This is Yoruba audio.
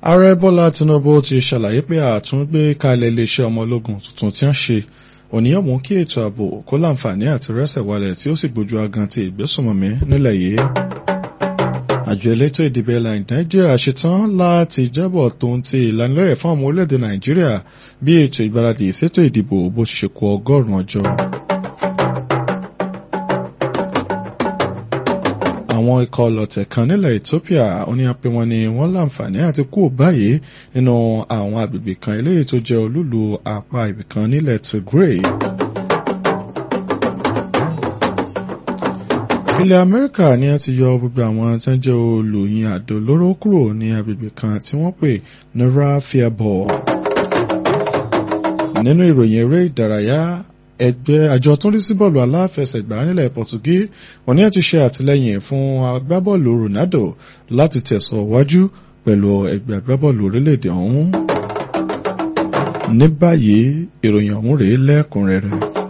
ààrẹ bọ́lá tinubu ti ṣàlàyé pé àtúngbé kalẹ̀ iléeṣẹ́ ọmọ ológun tuntun tí wọ́n ṣe òníyàn mú kí ètò ààbò kó láǹfààní àti rẹ́sẹ̀ walẹ̀ tí ó sì gbójú agan ti ìgbésùnmọ̀mí nílẹ̀ yìí. àjọ elétò ìdìbò ilẹ̀ nàìjíríà ṣetán láti jábọ̀ tó ń ti ìlanilọ́yẹ̀ fún ọmọ orílẹ̀-èdè nàìjíríà bí ètò ìgbáradì ìṣètò ìdìbò bó ṣe ṣe kù ọgọ́rùn-ún ọjọ́. àwọn ikọ̀ ọlọ̀tẹ̀ kan nílẹ̀ Ethiopia oníyàn pé wọ́n ní wọ́n láǹfààní àti kú báyìí nínú àwọn agbègbè kan eléyìí tó jẹ́ olúlu apá ibìkan nílẹ̀ Tigray. ilẹ̀ Amẹ́ríkà ni a ti yọ gbogbo àwọn tó ń jẹ́ olùyìn àdó olóró kúrò ní agbègbè kan tí wọ́n pè ní Rafiabor. nínú ìròyìn eré ìdárayá ẹgbẹ́ àjọ tó ń rí sí bọ́ọ̀lù aláfẹsẹ̀gbá nílẹ̀ Pọ̀tugí wọ́n ní àti ṣe àtìlẹ́yìn fún agbábọ́ọ̀lù Ronaldo láti tẹ̀sọ̀ wájú pẹ̀lú ẹgbẹ́ agbábọ́ọ̀lù orílẹ̀-èdè ọ̀hún. ní báyìí ìròyìn ọ̀hún rèé lẹ́kùnrẹ́rẹ́.